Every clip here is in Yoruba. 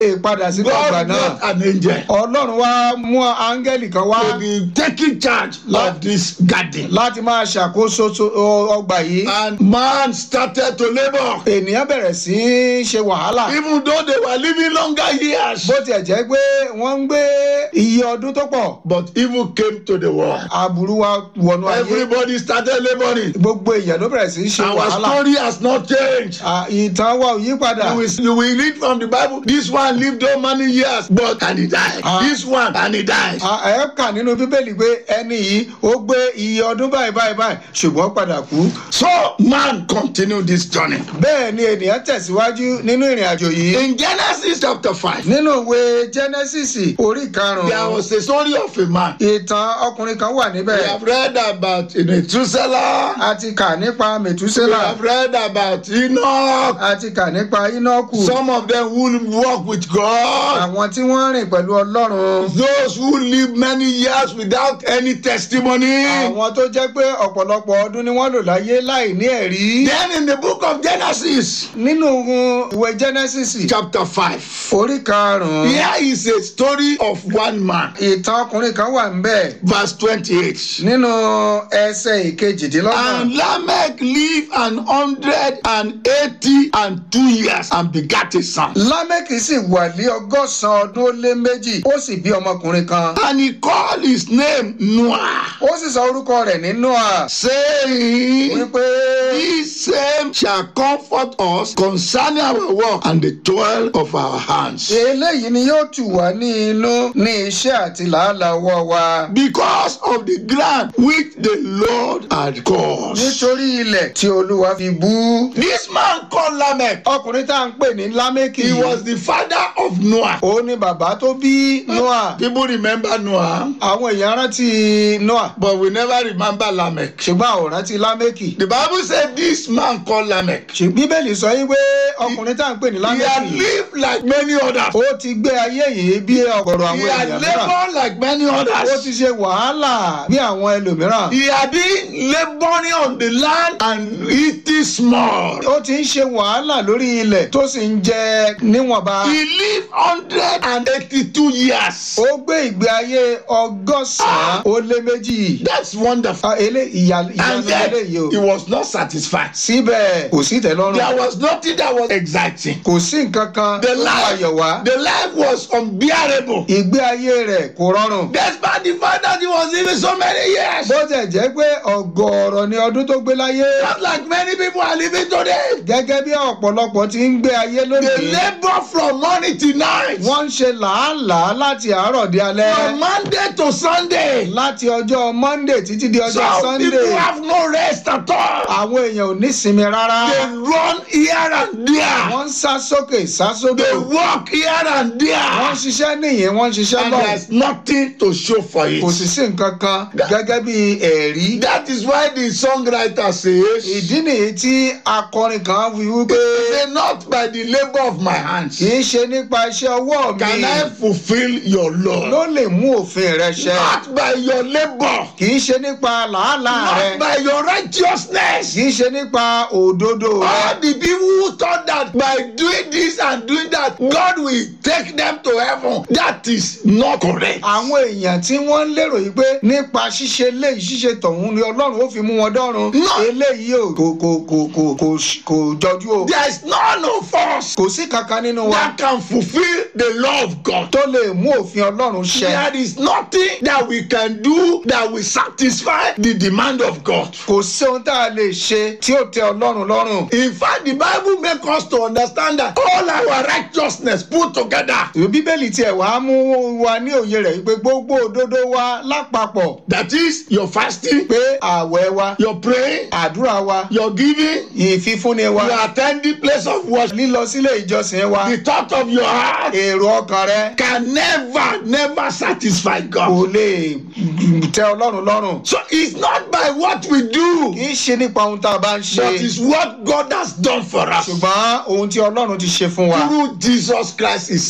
padà sínú ọgbà God náà brought an angel ọlọ́run wá mú áńgẹ́lì kan wá to be taking charge of this garden. láti máa ṣàkóso so- ọ- ọgbà yìí And man started to labor. ènìyàn bẹ̀rẹ̀ sí í ṣe wàhálà Even though they were living longer years. bó tiẹ̀ jẹ́ pé wọ́n ń gbé iye ọdún tó pọ̀ But evil came to the world. aburú wa wọnú ayé Everybody started laboring. gbogbo èèyàn ló bẹ̀rẹ̀ sí í ṣe Our wàhálà story has not changed. À, ìtàn wa ò yí padà You will, you will read from the Bible. This one lived so many years, but and he died. Ah. This one and he died. À, ẹ kà nínú bíbélì pé ẹni yìí ó gbé iye ọdún báyìí báyìí báyìí ṣùgbọ́n ó padà kú So man continued this journey. bẹ́ẹ̀ ni ènìyàn tẹ̀síwájú nínú ìrìn àjò yìí In Genesis chapter 5, nínú ìwé genesis orí there karùn-ún was a story of a man. ìtàn ọkùnrin kan wà níbẹ̀ We have read about Methuselah. a ti kà nípa We mẹ̀túsẹ́là have read about Enoch. a ti kà nípa ínọ́kù Some of them who walk with God. àwọn tí wọ́n rìn pẹ̀lú ọlọ́run Those who live many years without any testimony. àwọn tó jẹ́ pé ọ̀pọ̀lọpọ̀ ọdún ni wọ́n lò láyé láì ní ẹ̀rí Then in the book of Genesis, nínú ìwé genesis chapter 5, orí karùn-ún here is a story of one man. ìtàn ọkùnrin kan wà níbẹ̀ Verse 28. nínú ẹsẹ̀ ìkejìdínlọ́gbọ̀n And Lamech lived an hundred and eighty and two years and begat a son. lámẹ́kì sì wà ní ọgọ́sàn-án ọdún ó lé méjì ó sì bí ọmọkùnrin kan And he called his name Noah, ó sì sọ orúkọ rẹ̀ ní noah saying, wípé This same shall comfort us concerning our work and the toil of our hands. eléyìí ni yóò tù wá ní inú ní iṣẹ́ àti làálàá ọwọ́ wa Because of the ground which the Lord had caused. nítorí ilẹ̀ tí olúwa fi bú. This man called Lamech, ọkùnrin tá à ń pè ní lámẹ́kì he was the father of Noah. òun ni bàbá tó bí noah People remember Noah, àwọn èèyàn rántí noah but we never remember Lamech. ṣùgbọ́n àwọn ò rántí lámẹ́kì The Bible said this man called Lamech. ṣùgbọ́n bíbélì sọ yín pé ọkùnrin tá à ń pè ní He had lámẹ́kì lived like many others. ó ti gbé ayé yìí bí ọ̀gọ̀rọ̀ He àwọn had èèyàn mìíràn labored like many ó ti others. ṣe wàhálà bí àwọn ẹlòmíràn He had been laboring on the land and eating small. ó ti ń ṣe wàhálà lórí ilẹ̀ tó sì ń jẹ níwọ̀nba He lived hundred and eighty-two years. ó gbé ìgbé ayé ọgọ́sàn-án ó lé méjì That's wonderful. Ah, elé ìyà And ìyanu yet, eléyìí o he was not satisfied. síbẹ̀ kò sí ìtẹ́lọ́rùn There was nothing that was exciting. kò sí nǹkan kan The tó mú ayọ̀ wá life, the life was unbearable. ìgbé ayé rẹ̀ kò rọrùn Despite the fact that he was living so many years. bó tẹ̀ jẹ́ pé ọ̀gọ̀ọ̀rọ̀ ni ọdún tó gbé láyé Just like many people are living today. gẹ́gẹ́ bí ọ̀pọ̀lọpọ̀ ti ń gbé ayé They lónìí labor from morning to night. wọ́n ń ṣe làálàá láti àárọ̀ di alẹ́ From Monday to Sunday. láti ọjọ́ monday títí di ọjọ́ Some people sunday have no rest at all. àwọn èèyàn ò ní sinmi rárá They run here and there. wọ́n ń sá sókè sá sódò They walk here and wọ́n ń there. ṣiṣẹ́ nìyẹn wọ́n ń ṣiṣẹ́ And lọ there's nothing to show for kò sì it. sí nǹkan kan gẹ́gẹ́ bí ẹ̀rí That is why the songwriter says, ìdí nìyí tí akọrin kan fi wípé Say not by the labor of my hands kì í ṣe nípa iṣẹ́ ọwọ́ mi can I fulfill your ló law. lè mú òfin rẹ ṣẹ Not by your labor. kì í ṣe nípa làálàá rẹ Not by your righteousness. kì í ṣe nípa òdodo rẹ All the people who thought that by doing this and doing that, God will take them to heaven. That is not correct. àwọn èèyàn tí wọ́n ń lérò yìí pé nípa ṣíṣe léyìí ṣíṣe tọ̀hún ni ọlọ́run ó fi mú wọn dọ́run No. eléyìí ò kò kò kò kò kò kò jọjú o There is none of us kò sí kankan nínú wa that can fulfill the law of God. tó lè mú òfin ọlọ́run ṣẹ There is nothing that we can do that will satisfy the demand of God. kò sí ohun tá a lè ṣe tí ó tẹ ọlọ́run lọ́rùn In fact, the Bible makes us to understand that all our righteousness put together, ìwé bíbélì tiẹ̀ wá mú wa ní òye rẹ̀ wípé gbogbo òdodo wa lápapọ̀ that is your fasting, pé ààwẹ̀ wa your praying, àdúrà wa your giving, ìfífúnni wa your attending place of worship, lílọ sílé ìjọsìn wa the thought of your heart èrò ọkàn rẹ can never, never satisfy kò God. lè tẹ ọlọ́run lọ́rùn So it's not by what we do, kì í ṣe nípa ohun tá a bá ń ṣe but it's what God has done for us ṣùgbọ́n ohun tí ọlọ́run ti ṣe fún wa through Jesus Christ, His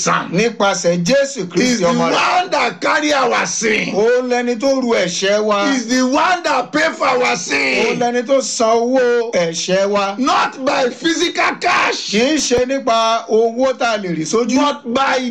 Son. nípasẹ̀ jésù He's kristi the ọmọ rẹ̀ one that carry our sin. ó lẹni tó ru ẹ̀ṣẹ̀ wa He's the one that pay for our ó sin. lẹni tó san owó ẹ̀ṣẹ̀ wa Not by physical kì cash, í ṣe nípa owó tá a lè rí sójú but by